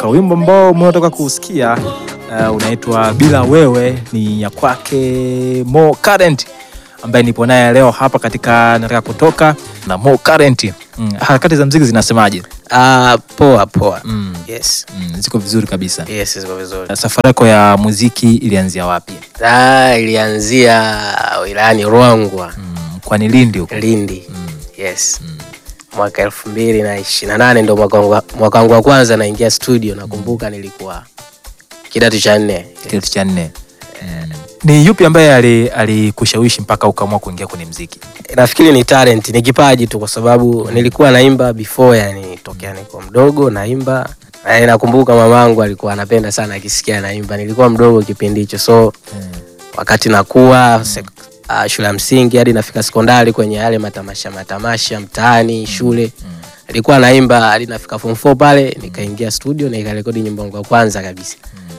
kutoka. Wimbo ambao umetoka kusikia uh, unaitwa Bila Wewe, ni ya kwake Mo Current ambaye nipo naye leo hapa katika nataka kutoka na Mo Current. Mm, harakati za mziki zinasemaje? Ah, poa poa. Mm, Yes. mm, ziko vizuri kabisa. Yes, ziko vizuri. Safari yako ya muziki ilianzia wapi? Ah, ilianzia wilayani Ruangwa, Mm, kwani Lindi huko? Lindi. Mm, Yes. Mwaka elfu mbili na ishirini na nane ndo mwaka wangu- mwaka wangu wa kwanza naingia studio. Nakumbuka nilikuwa kidato cha nne. kidato cha nne. Mm. Ni yupi ambaye ali- alikushawishi mpaka ukaamua kuingia kwenye mziki? Nafikiri ni talent, ni kipaji tu, kwa sababu nilikuwa naimba before, yani tokea niko mdogo naimba. Na nakumbuka mamangu alikuwa anapenda sana akisikia naimba. Nilikuwa mdogo kipindi hicho, so wakati nakuwa sek- ah, shule ya msingi hadi nafika sekondari kwenye yale matamasha matamasha mtaani shule nilikuwa naimba hadi nafika form 4 pale nikaingia studio na nikarekodi nyimbo yangu ya kwanza kabisa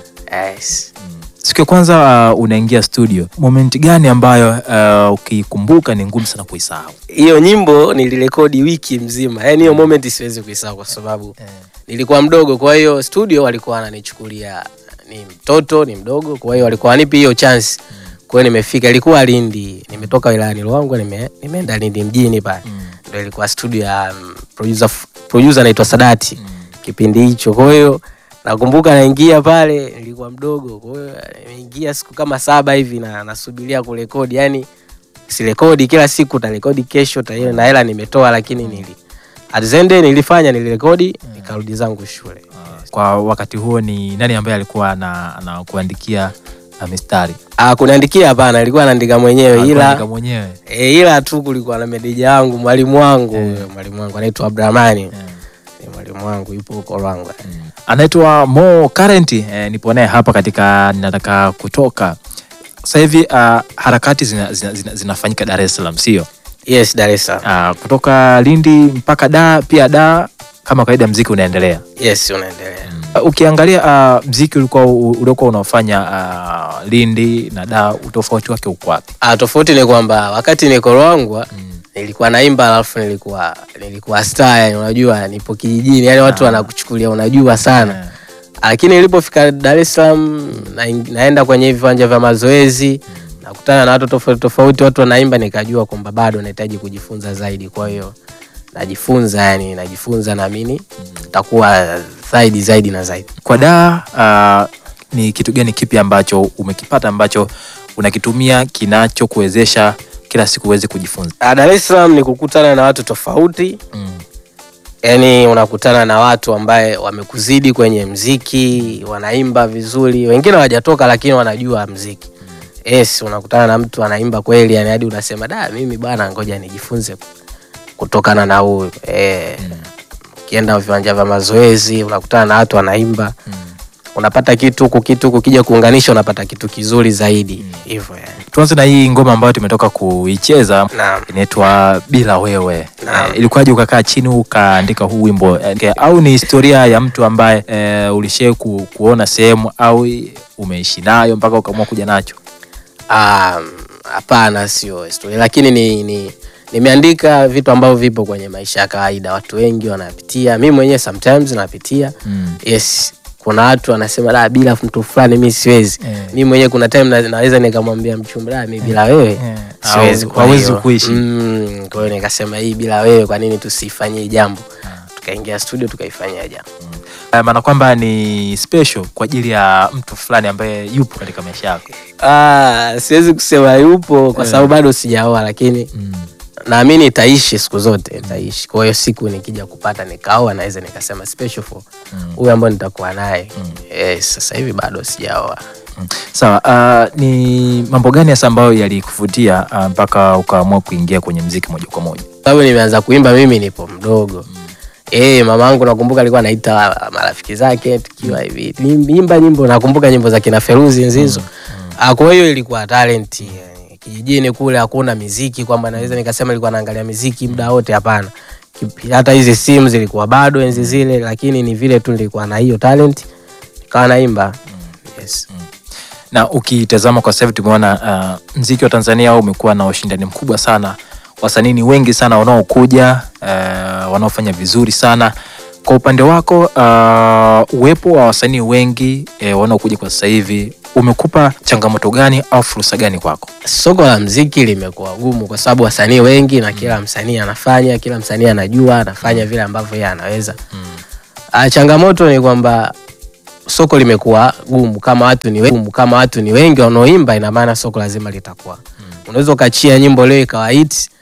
yes. Siku ya kwanza uh, unaingia studio, moment gani ambayo uh, ukikumbuka ni ngumu sana kuisahau? hiyo nyimbo nilirekodi wiki mzima yani hiyo moment siwezi kuisahau kwa sababu nilikuwa mdogo kwa hiyo studio walikuwa wananichukulia ni mtoto ni mdogo kwa hiyo walikuwa wanipi hiyo chance kwa hiyo nimefika ilikuwa Lindi nimetoka wilayani Ruangwa nime, nimeenda Lindi mjini pale ndio ilikuwa studio ya um, producer producer anaitwa Sadati kipindi hicho kwa hiyo nakumbuka naingia pale nilikuwa mdogo kwa hiyo nimeingia siku kama saba hivi na nasubiria kurekodi yani sirekodi kila siku tarekodi kesho ta na hela nimetoa lakini nili at the end nilifanya nilirekodi nikarudi zangu shule Kwa wakati huo ni nani ambaye alikuwa ana- anakuandikia uh, mistari? ah kuniandikia hapana ilikuwa naandika mwenyewe Alikuandika ila mwenyewe e, ila tu kulikuwa na meneja wangu mwalimu wangu huyo mwalimu wangu anaitwa Abdurahmani Ni mwalimu wangu yupo huko Rwangwa anaitwa Mo Current. Eh, nipo naye hapa katika ninataka kutoka sasa hivi. Uh, harakati zina, zina, zina, zinafanyika Dar es Salaam, sio? yes Dar es Salaam Uh, kutoka Lindi mpaka da pia da, kama kawaida mziki unaendelea. yes unaendelea Uh, ukiangalia uh, mziki ulikuwa uliokuwa unaofanya uh, Lindi na da, utofauti wake uko wapi? ah tofauti ni kwamba wakati niko Rwangwa nilikuwa naimba alafu nilikuwa nilikuwa star yani unajua nipo kijijini yani watu wanakuchukulia unajua sana lakini nilipofika Dar es Salaam na, naenda kwenye hivi viwanja vya mazoezi nakutana na watu tofauti tofauti, watu wanaimba, nikajua kwamba bado nahitaji kujifunza zaidi. Kwa hiyo najifunza, yani najifunza, naamini takuwa zaidi zaidi na zaidi. Kwa da uh, ni kitu gani kipi ambacho umekipata ambacho unakitumia kinachokuwezesha kila siku uweze kujifunza? Ah, Dar es Salaam ni kukutana na watu tofauti Mm. yani unakutana na watu ambaye wamekuzidi kwenye mziki, wanaimba vizuri, wengine hawajatoka lakini wanajua mziki. Yes, unakutana na mtu anaimba kweli, yani hadi unasema da, mimi bwana, ngoja nijifunze kutokana na huyu. Eh, ukienda viwanja vya mazoezi unakutana na watu wanaimba, unapata kitu huku, kitu huku, kija kuunganisha unapata kitu kizuri zaidi hivyo yani. Tuanze na hii ngoma ambayo tumetoka kuicheza Naam. inaitwa Bila Wewe. Naam. Eh, ilikuwaje ukakaa chini ukaandika huu wimbo eh, au ni historia ya mtu ambaye eh, ulishai ku, kuona sehemu au umeishi nayo mpaka ukaamua kuja nacho? Ah, hapana, sio historia, lakini ni, ni nimeandika vitu ambavyo vipo kwenye maisha ya kawaida, watu wengi wanapitia, mi mwenyewe sometimes napitia. Mm. Yes, kuna watu wanasema la, bila mtu fulani mi siwezi. Eh. Mi mwenyewe kuna time na, naweza nikamwambia mchumba la, mi bila wewe Eh. siwezi, Au- kwa hawezi hiyo, kuishi. Mm, kwa hiyo nikasema hii bila wewe, kwa nini tusifanyie jambo? Tukaingia studio tukaifanyia jambo. Eh, maana kwamba ni special kwa ajili ya mtu fulani ambaye yupo katika maisha yako. Ah, siwezi kusema yupo kwa sababu bado sijaoa, lakini Mm. naamini itaishi siku zote itaishi. Kwa hiyo siku nikija kupata nikaoa, naweza nikasema special for huyu ambaye nitakuwa naye. Yes, sasa hivi bado sijaoa. Mm. Sawa, uh, ni mambo gani hasa ambayo yalikuvutia uh, mpaka ukaamua kuingia kwenye mziki moja kwa moja? Sababu nimeanza kuimba mimi nipo mdogo. Eh, mama yangu nakumbuka alikuwa anaita marafiki zake tukiwa hivi. Nimba nyimbo nakumbuka nyimbo za kina Feruzi Nzizo. Ah, kwa hiyo ilikuwa talent. yani. Kijijini kule hakuna miziki kwamba naweza nikasema ilikuwa naangalia miziki muda wote hapana. Kipi- Hata hizi simu zilikuwa bado enzi zile lakini ni vile tu nilikuwa na hiyo talent. Nikawa naimba. Yes. Na ukitazama kwa sasa hivi tumeona uh, mziki wa Tanzania umekuwa na ushindani mkubwa sana, wasanii ni wengi sana wanaokuja uh, wanaofanya vizuri sana Kwa upande wako uh, uwepo wa wasanii wengi eh, wanaokuja kwa sasa hivi umekupa changamoto gani au fursa gani kwako? Soko la mziki limekuwa gumu kwa sababu wasanii wengi na kila msanii anafanya, kila msanii anajua anafanya vile ambavyo yeye anaweza. Ah, changamoto ni kwamba soko limekuwa gumu kama watu ni wengi, kama watu ni wengi wanaoimba, ina maana soko lazima litakuwa. Unaweza ukachia nyimbo leo ikawa hit